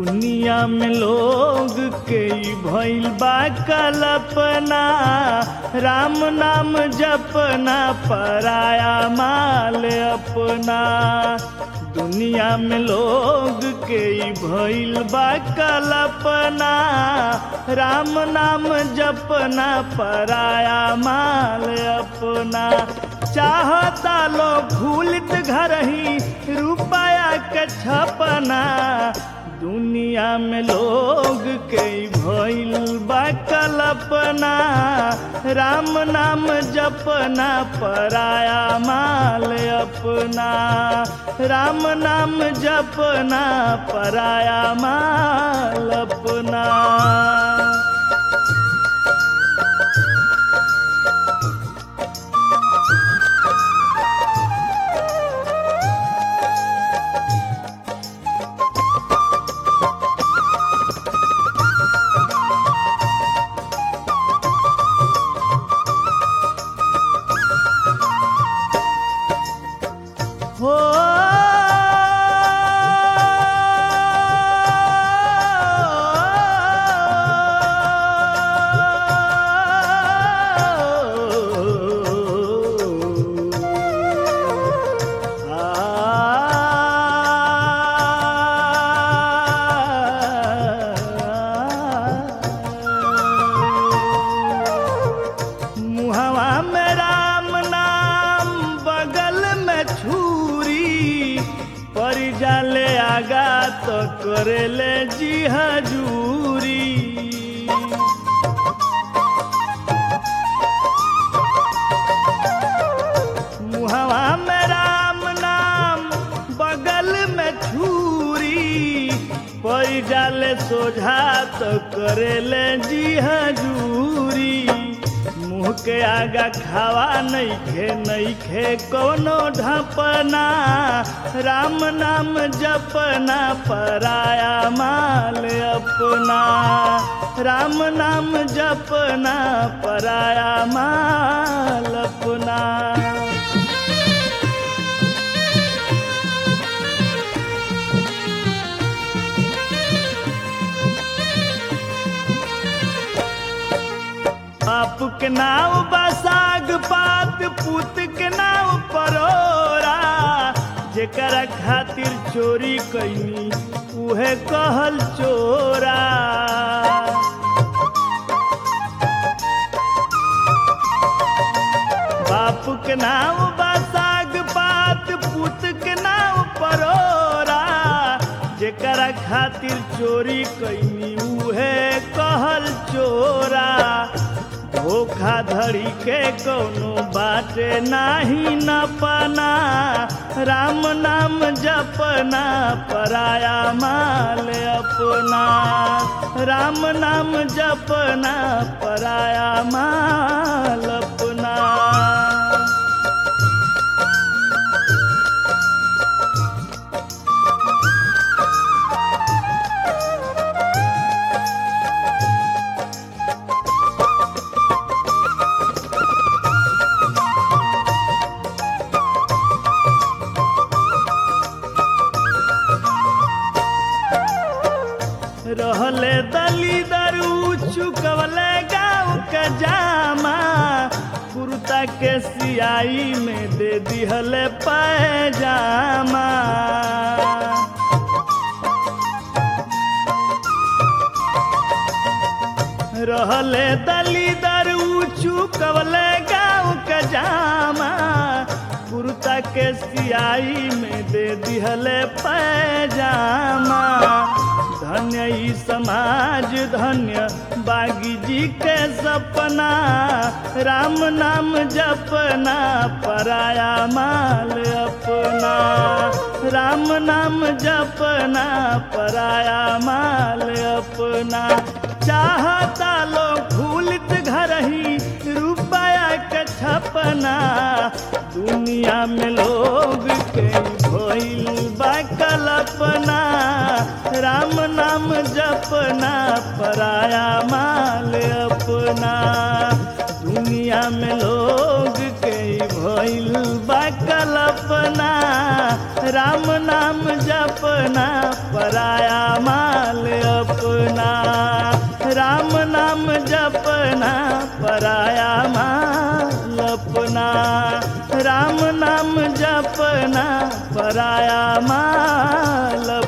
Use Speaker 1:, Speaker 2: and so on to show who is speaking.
Speaker 1: दुनिया में लोग के ई भइल बा कल्पना राम नाम जपना पराया माल अपना दुनिया में लोग के ई भइल बा कल्पना राम नाम जपना पराया माल अपना चाहता लोग भूलित घर ही रुपया के छपना दुनिया में लोग के भइल बा कल्पना राम नाम जपना पराया माल अपना राम नाम जपना पराया माल अपना हो मुहवा में राम नाम बगल में छुरी पर जाले आगा तो करेले जी हजूरी मुहवा में राम नाम बगल में छुरी पर जाले सोझा तो करेले जी हजूरी मुँह के आगा खावा नइखे नइखे कोनो ढपना राम नाम जपना पराया माल अपना राम नाम जपना पराया माल अपना बाप के नाव बसाग पात पुत के नाव परोरा जेकरा खातिर चोरी कैनी उहे कहल चोरा बाप के नाव बसाग पात पुत के नाव परोरा जेकरा खातिर चोरी कैनी उहे कहल चोरा धोखाधड़ी के कोनो बाटे नाही न पना राम नाम जपना पराया माल अपना राम नाम जपना पराया माल अपना रहले दली दरू चुकवले गाँव के जामा कुर्ता के सियाई में दे दिहले पैजामा रहले दली दरू चुकवले गाँव के जामा कुर्ता के सियाई में दे दिहले पैजामा धन्य ई समाज धन्य बागी जी के सपना राम नाम जपना पराया माल अपना राम नाम जपना पराया माल अपना चाहता लोग भूलित घर ही रुपया के छपना दुनिया में लोग के भइल बा कल्पना राम नाम जपना पराया माल अपना दुनिया में लोग के भइल बा कल्पना राम नाम जपना पराया माल अपना राम नाम जपना पराया माल अपना राम नाम जपना पराया माल